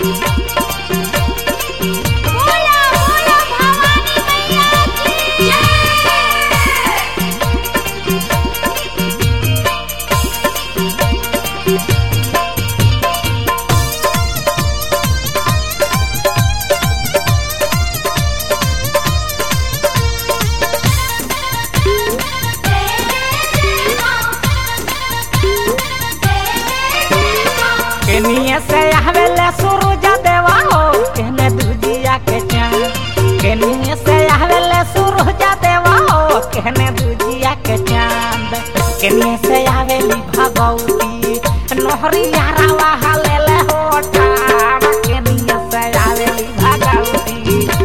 बोला बोला भवानी मैया की जय केनिया से आवेले सूरज देवा हो कहने दूजिया के चांद केनिया से आवेले सूरज देवा हो कहने दूजिया के चांद केनिया से आवेली भगवती नोहरिया रावा हलेले हो ठाड़ केनिया से आवेली भगवती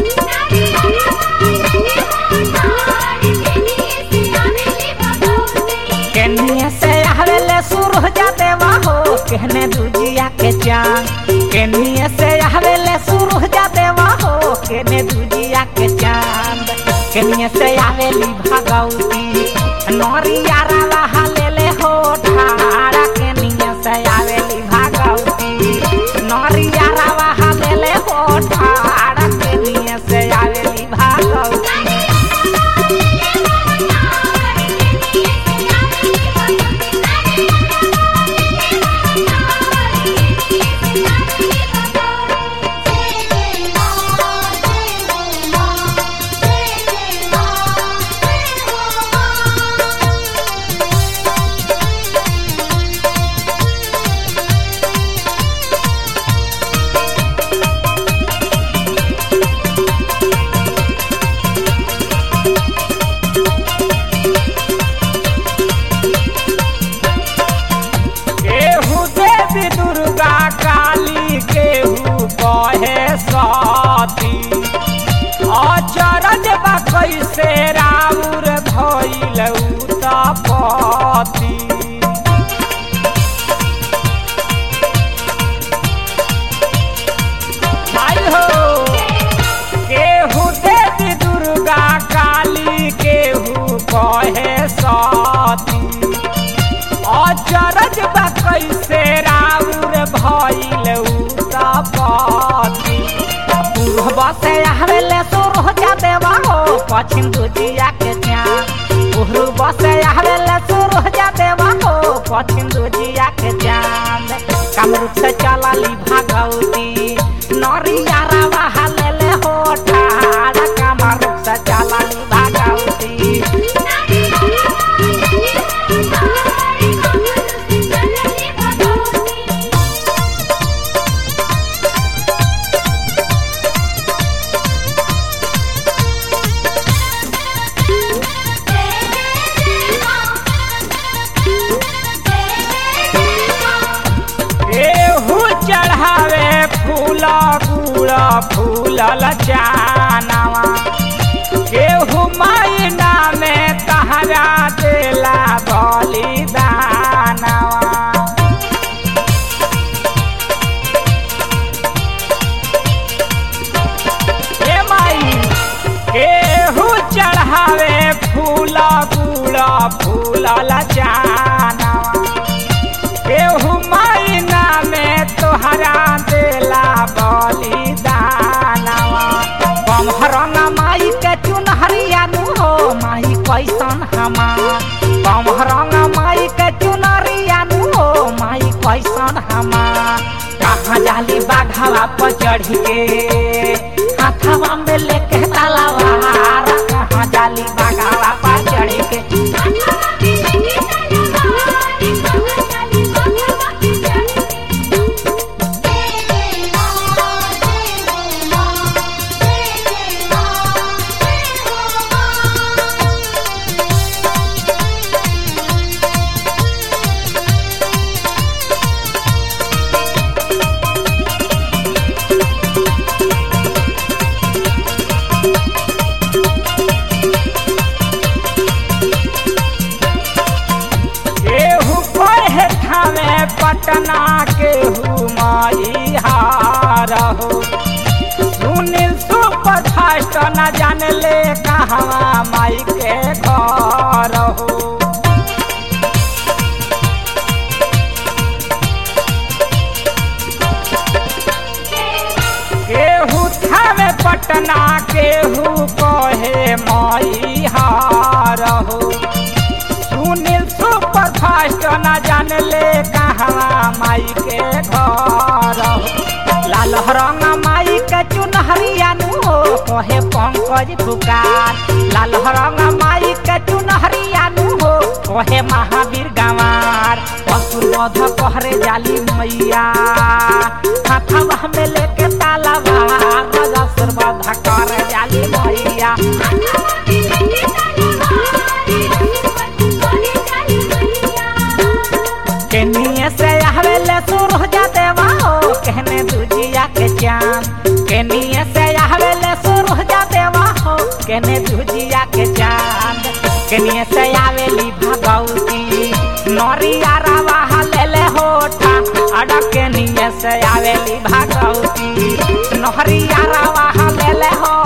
केनिया से आवेले सूरज देवा हो कहने दूजिया के चांद केनिया से आवेले सूरज देवा हो कहने दूजिया के चांद केनिया से आवेली भगवती नोरिया रावा हलेले हो ठाड़ा केनिया से आवेली भगवती नोरिया रावा हलेले हो ठाड़ा केनिया से आवेली भगवती केहू देवी दुर्गा काली केहू कहे सती अचरज बा कैसे राउर भइल उतपति भाई हो केहू देवी दुर्गा काली केहू कहे सती अचरज बा कैसे राउर भइल उतपति पूर्व से आवेले सूरज देवा हो पश्चिम दुजिया के चाँद पूर्व से आवेले सूरज देवा हो पश्चिम दुजिया के चाँद कामरूप से चलली भगवती नरिया रावा हलेले हो ठाड़ कामरूप से चलली भगवती केहू चढ़ावे फूल गुड़ फूलल चानवा केहू मैना में तहरा देला बलिदानवा ए माई केहू चढ़ावे फूल गुड़ फूलल चानवा केहू मैना में तोहरा देला बलिदानवा बमहरंगा माई के चुनहरिया नु हो माई कैसन हमार बमहरंगा माई के चुनहरिया नु हो माई कैसन हमार कहाँ जाली बाघावा पर चढ़ के हाथवा में लेके तलवार कहाँ जाली बाघावा पर चढ़ के केहू पढ़े थावे पटना केहू माई हार हो सुनील सुपर फास्ट न जानले कहवा माई के घर हो पटना के हु कहे मई हार हो सुनील सुपर फास्ट न जान ले कहाँ माई के घर हो लाल रंग माई के चुनहरिया नु हो कहे पंकज पुकार लाल रंग माई के चुनहरिया नु हो कहे महावीर गंवार असुर वध कहरे जाली मैया हाथवा में लेके तालाबा असुर वध कर जाली मैया केनिए से आवेले सूरज देवा हो कहने दूजिया के चांद केनिए से आवेले सूरज देवा हो कहने दूजिया के चांद केनिए से आवेली भगवती नरिया रवा लेले होठा अड़ केनिए से आवेली भगवती नहरिया रवा लेले हो